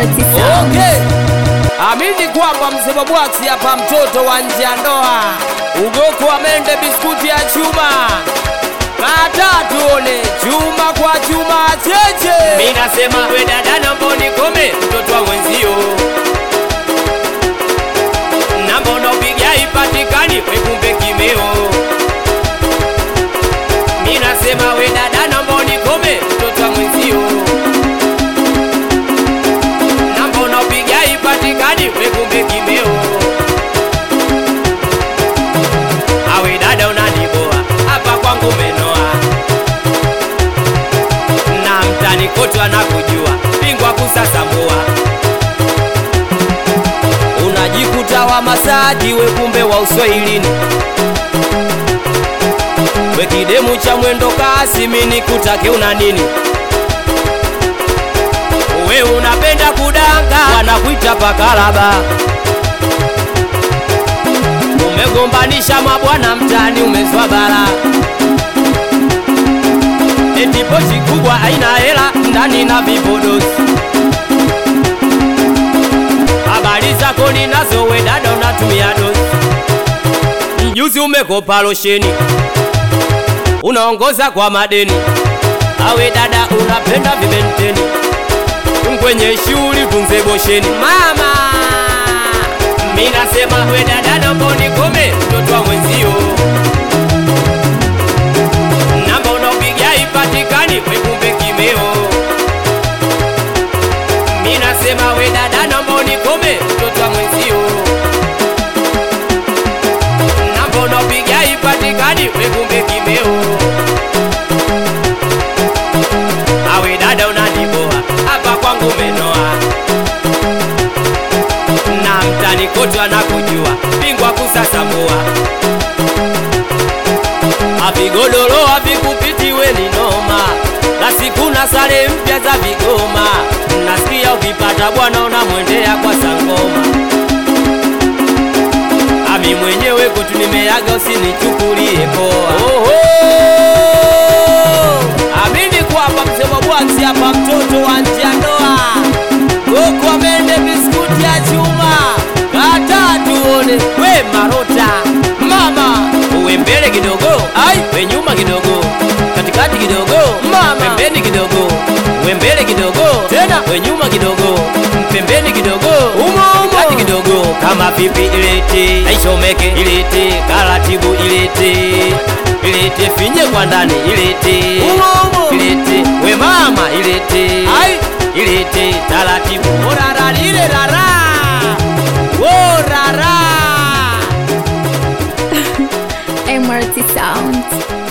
MRT Sound. Okay. Amini kwamba mzee Bwaksi hapa mtoto wa nje ya ndoa. Ugoko amende biskuti ya chuma. Kata tuone chuma kwa chuma cheche. Mimi nasema we dada naomba unikome mtoto wa mwenzio. Namba unaopiga ipatikani we kumbe kimeo. Mimi nasema we dada naomba unikome mtoto wa mwenzio. Namba unaopiga ipatikani we kumbe kimeo. Awe dada unaniboa hapa kwangu menoa na mtani kote anakujua bingwa kusasambua Unajikuta wa masaji we kumbe wa uswahilini. We kidemu cha mwendo kasi mini kutake una nini? we unapenda kudanga Wanakuita pakalaba. Umegombanisha mabwana mtani umezwa bala. Eti pochi kubwa haina hela ndani na vipodozi. Habari zako ninazo we dada unatumia dozi. Mjuzi umekopa losheni. Unaongoza kwa madeni. Awe dada unapenda vibenteni. Kwenye shughuli tunze bosheni. Mama mi nasema we dada naomba unikome mtoto wa mwenzio namba unaopiga ipatikani we kumbe kimeo mi nasema we dada naomba unikome mtoto wa mwenzio namba unaopiga ipatikani we kumbe kimeo awe dada unaniboa hapa kwangu menoa na mtani kote anakujua bingwa kusasambua avigodoro avikupiti we ni noma la siku na sare mpya za vigoma nasikia ukipata bwana unamwendea kwa sangoma ami mwenyewe kutu nimeaga usinichukulie poa Oho! amini kwamba msema bwaksi hapa mtoto wa nje ya ndoa goko amende biskuti ya chuma kata tuone we marota mama uwe mbele kidogo ai we nyuma kidogo katikati kidogo mama pembeni kidogo we mbele kidogo Tena. we nyuma kidogo pembeni kidogo Umo, umo. kati kidogo kama pipi ilete aishomeke ilete karatibu ilete ilete finye kwa ndani ilete Umo, umo. ilete we mama ilete Ai. ilete taratibu orara lile rara orara MRT Sound.